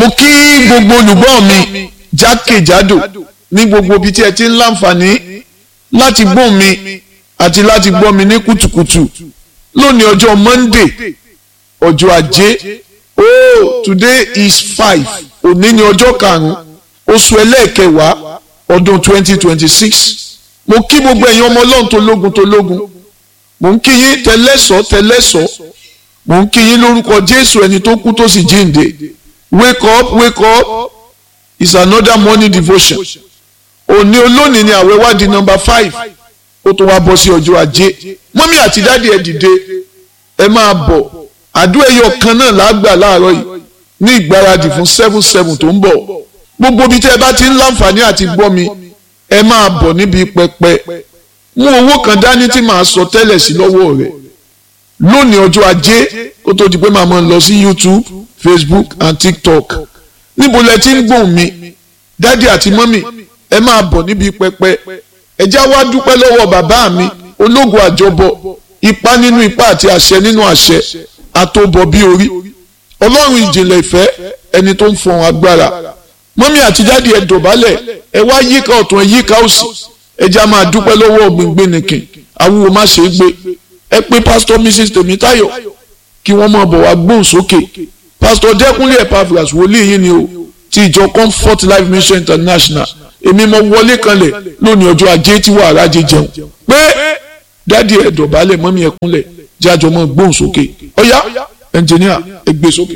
mo kí gbogbo olùgbọ́ mi jákèjádò ní gbogbo ibi tí ẹ ti ń láǹfààní láti gbọ́ mi àti láti gbọ́ mi ní kùtùkùtù lónìí ọjọ́ Monday ọjọ́ ajé oh today is five òní ni ọjọ́ karùn-ún oṣù ẹlẹ́ẹ̀kẹwàá ọdún twenty twenty six mo kí gbogbo ẹ̀yin ọmọ ọlọ́run tó lógun tó lógun mo ń kí yín tẹlẹ́sọ̀ tẹlẹ́sọ̀ mo ń kí yín lórúkọ Jésù ẹni tó kú tó sì jíǹde wake up wake up is another morning devotion òní olónìí ni àwẹ̀ wá di number five ó tún wá bọ́ sí ọjọ́ ajé mọ́mí àti dáàdi ẹ̀ dìde ẹ máa bọ̀ àdúrà ẹyọ kan náà lágbà láàárọ̀ yìí ní ìgbáradì fún seven seven tó ń bọ̀ gbogbo ibi tí ẹ bá ti ń láǹfààní àti gbọ́ mi ẹ máa bọ̀ níbi pẹpẹ mú owó kan dání tí màá sọ tẹ́lẹ̀ sí lọ́wọ́ rẹ̀ lónìí ọjọ́ ajé kó tó di pé màá máa lọ sí YouTube Facebook and TikTok níbo lẹ ti ń gbóhùn mi dádì àti mọ́mì ẹ máa bọ̀ níbi pẹpẹ ẹ já wá dúpẹ́ lọ́wọ́ bàbá mi ológun àjọbọ ipá nínú ipá àti àṣẹ nínú àṣẹ àtòbọ̀ bí orí ọlọ́run ìjìnlẹ̀ ìfẹ́ ẹni tó ń fọhùn agbára mọ́mí àti dádì ẹ dọ̀bálẹ̀ ẹ wá yíká ọ̀tún ẹ yíká òsì ẹ já máa dúpẹ́ lọ́wọ́ gbìngbìn nìkìn awúwo má ṣe é gbé ẹ pé pásítọ̀ mrs tèmítáyọ̀ kí wọ́n máa bọ̀ wá gbóhùn sókè pásítọ̀ dẹ́kunlé epaphras wòlíì yín ni o ti ìjọ comfort life mission international èmi mo wọlé kanlẹ̀ lónìí ọjọ́ ajé tí wàhálà jẹ jẹun pé dádì ẹ dọ̀bálẹ̀ mọ́mí ẹ kúnlẹ̀ jájọ mọ́ gbóhùn sókè ọ̀yá ẹnjìníà ẹ gbé sókè.